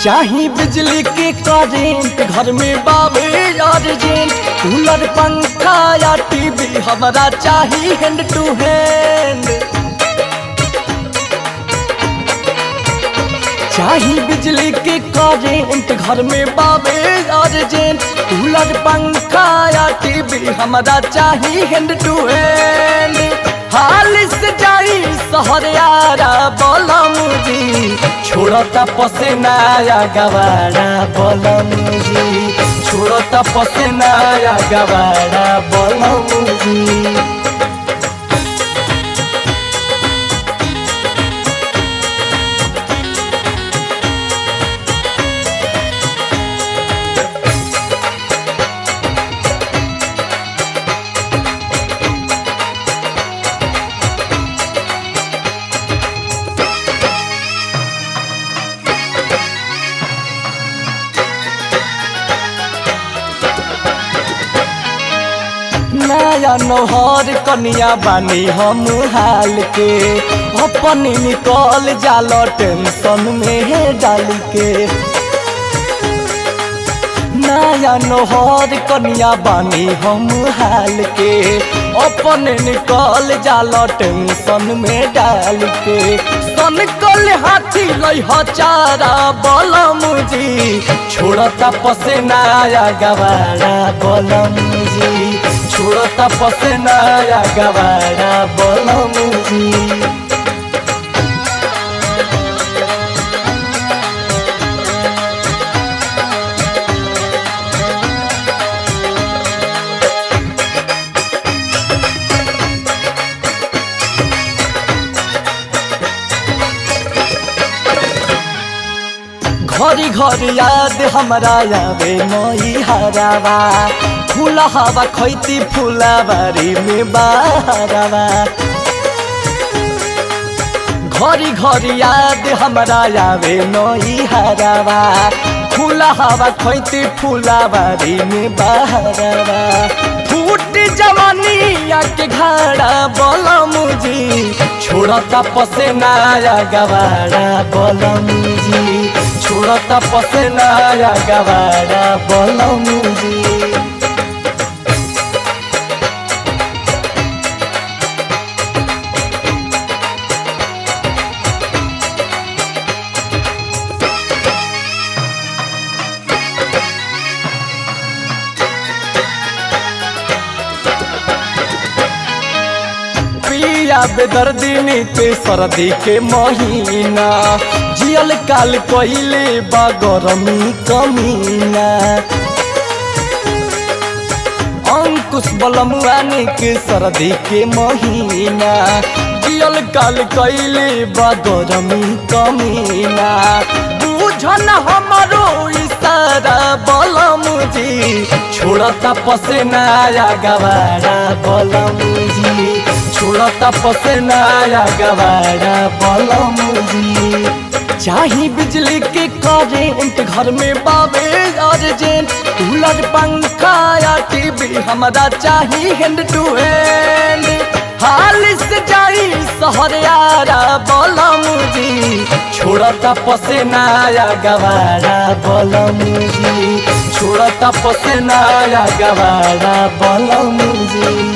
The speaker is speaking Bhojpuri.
चाही बिजली के करेंट घर में बाबे अर्जेंट कूलर पंखा या टीवी हमारा चाही हैंड टू हैंड चाही बिजली के करेंट घर में बाबे अर्जेंट कूलर पंखा या टीवी हमारा चाही हैंड टू हैंड हाल से जाई शहर यारा बोलम जी छोड़ता पसेना या गवारा बोलम जी छोड़ता पसेना या गवारा बोलम जी नया नौहर कनिया बानी हम हाल के अपन निकल जाल टेंशन में डाल के नया नौहर कनिया बानी हम हाल के अपन निकल जाल टेंशन में डाल के सन कल हाथी लई चारा बलम जी छोड़ता पसेना या गवारा बलम जी छोड़ता पसेना या गवारा बलम जी घरी घरी याद हमारा आवे नई हरावा फूला हवा खैती फुलाबारी में बहरावा घरी घरी याद हमारा आवे नई हरावा फूला हवा खैती फुलाबारी में बहरावा फूट जवानी के घाड़ा बलम जी छोड़ता पसेना या गवारा बलम जी छोड़ता पसेना या गवारा बलम जी पिया बेदर्दी नीते सर्दी के महीना जियल काल कहिले बा गरमी कमीना अंकुश बलमुआनी के सर्दी के महीना जियल काल कहिले बा गरमी कमीना बुझन हमारो इशारा बलम जी छोड़ता पसेना या गवारा बलम जी छोड़ता पसेना या गवारा बलम जी चाही बिजली के करेंट घर में बाबे अर्जेंट कूलर पंखा या टीवी हमारा चाही हैंड टू हैंड हाल से जाई शहर यारा बलम जी छोड़ता पसेना या गवारा बलम जी छोड़ता पसेना या गवारा बलम जी